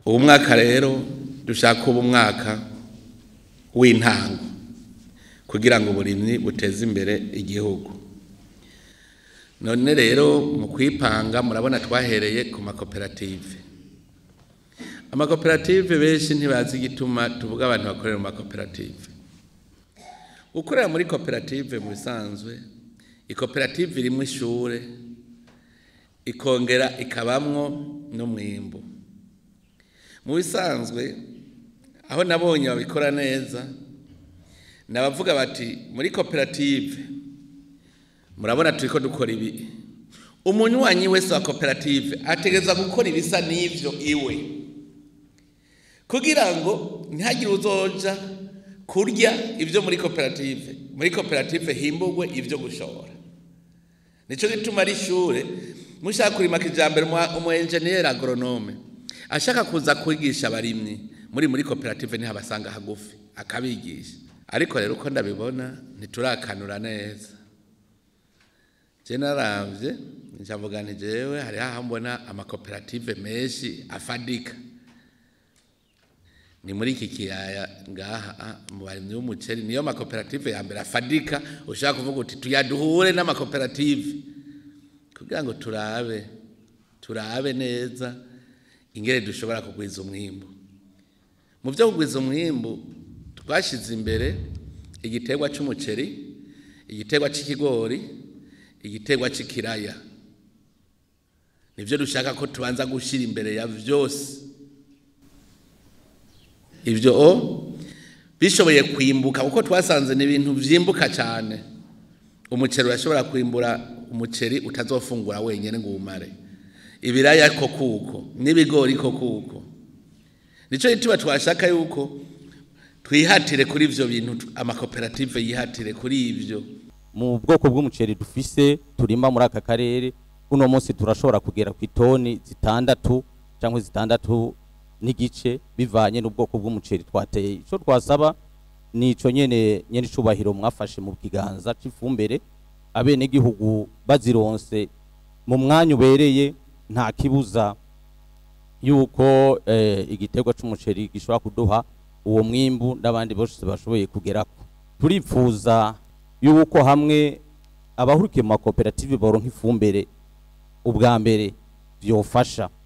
ubu mwaka rero dushaka ubu mwaka w'intango kugira ngo uburimyi buteze imbere igihugu none rero mu kwipanga murabona twahereye ku makoperative amakoperative benshi ntibazi igituma tuvuga abantu bakorera mu makoperative gukorera muri koperative mu bisanzwe ikoperative irimo ishure ikongera ikabamwo n'umwimbu mu bisanzwe aho nabonye babikora neza nabavuga bati muri koperative murabona turi ko dukora ibi umunywanyi wese wa koperative ategereza gukora ibisa n'ivyo iwe kugira ngo ntihagire uzoja kurya ibyo muri koperative muri koperative himbugwe ibyo gushora nicyo gituma ari ishure mushaka kurima kijambere umu enjeniyeri agronome ashaka kuza kwigisha abarimyi muri muri koperative ntihabasanga hagufi akabigisha ariko rero uko ndabibona ntiturakanura neza je naravye ncavuga nti jewe hariho aho mbona amakoperative menshi afadika ni muri iki kiyaya ngaha mu barimyi b'umuceri niyo makoperative ya mbere afadika ushaka kuvuga uti tuyaduhure n'amakoperative kugira ngo turabe turabe neza ingere dushobora kugwiza umwimbu mu byo kugwiza umwimbu twashyize imbere igiterwa cy'umuceri igiterwa cy'ikigori igiterwa cy'ikiraya nibyo dushaka ko tubanza gushyira imbere ya byose ibyo o bishoboye kwimbuka kuko twasanze ni ibintu byimbuka cyane umuceri urashobora kwimbura umuceri utazofungura wenyine ngo uwumare ibiraya ko kuko n'ibigori ko kuko nicyo gituma twashaka yuko twihatire kuri ibyo bintu amakoperative yihatire kuri ibyo mu bwoko bw'umuceri dufise turima muri aka karere uno munsi turashobora kugera ku itoni zitandatu cyangwa zitandatu n'igice bivanye n'ubwoko bw'umuceri twateye icyo twasaba ni icyo nyene nyene icubahiro mwafashe mu kiganza c'ifumbire abenegihugu bazironse mu mwanya ubereye nta kibuza yuko eh, igiterwa c'umuceri gishobora kuduha uwo mwimbu n'abandi bose bashoboye kugerako turipfuza yuko hamwe abahurikiye mu makoperative boronka ifumbire ubwa mbere vyofasha